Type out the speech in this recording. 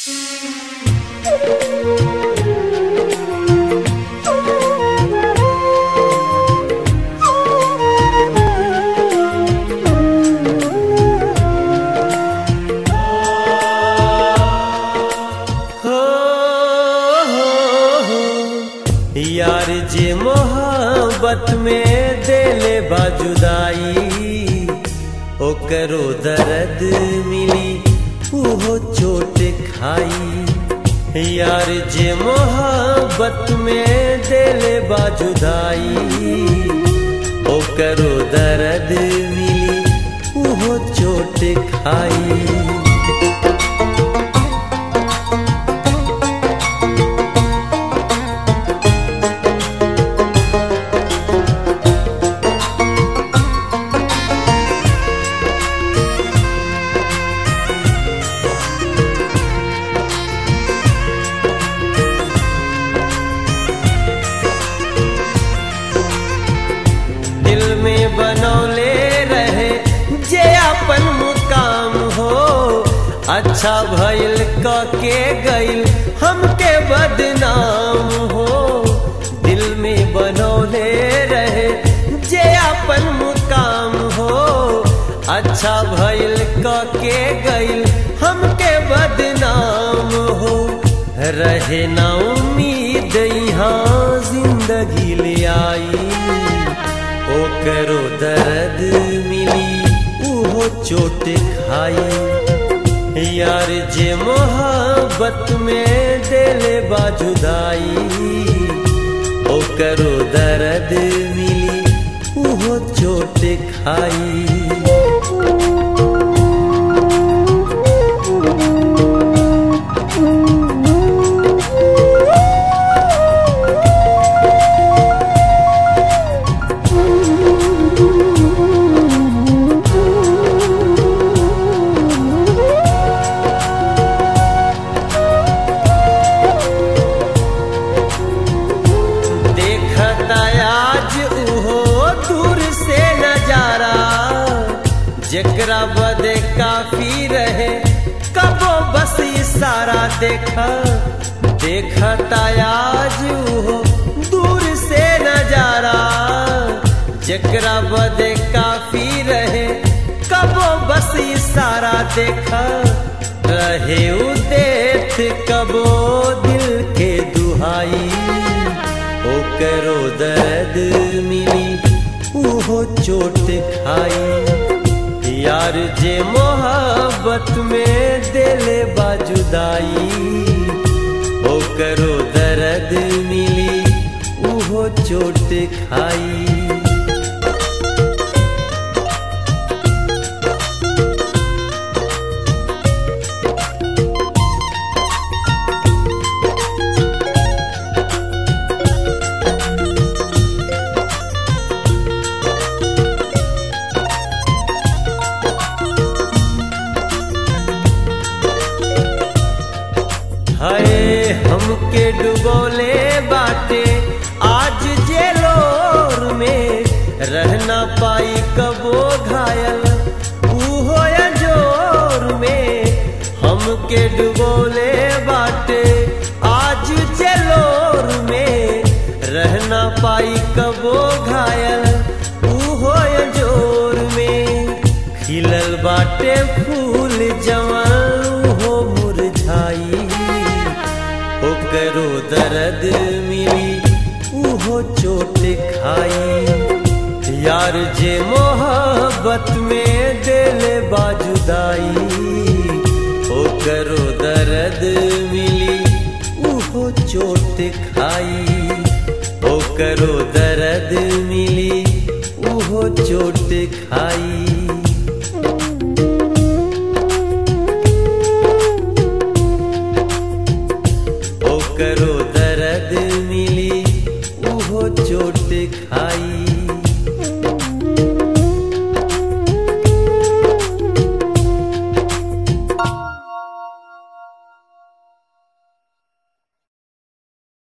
हो, हो, हो, यार जे मोहब्बत में देले बाजुदाई ओकरो दर्द मिली उहो चोट खाई यार जे मोहब्बत में देले बाजुदाई ओकरो दर्द मिली उहो चोट खाई दिल में बनौले रहे जे अपन मुकाम हो अच्छा भइल क के गइल हमके बदनाम हो दिल में बनौले रहे जे अपन मुकाम हो अच्छा भइल क के गइल हमके बदनाम हो रहे ना उम्मीद यहाँ जिंदगी ले आई ओकरो दर्द मिली उहो चोट खाई यार जे मोहब्बत में देले बाजुदाई ओकरो दर्द मिली उहो चोट खाई देखता आज उहो दूर से नजारा जेकरा बदे काफी रहे कबो बस इशारा देखा देखता आज उहो दूर से नजारा जेकरा बदे काफी रहे कबो बस इशारा देखा रहे उ देख कबो दिल के दुहाई ओकरो दर्द मिली उहो चोट खाई यार जे मोहब्बत में देले बाजुदाई ओकरो दर्द मिली उहो चोट खाई हाय हमके डुबोले बाटे आज जेलोर में रहना पाई कबो घायल उहो जोर में हमके डुबोले बाटे आज जेलोर में रहना पाई कबो घायल उहो जोर में खिलल बाटे फूल जवान हो मुरझाई ओकरो दर्द मिली उहो चोट खाई यार जे मोहब्बत में देले बाजुदाई ओकरो दर्द मिली उहो चोट खाई ओकरो दर्द मिली उहो चोट खाई ओकरो दर्द मिली उहो चोट खाई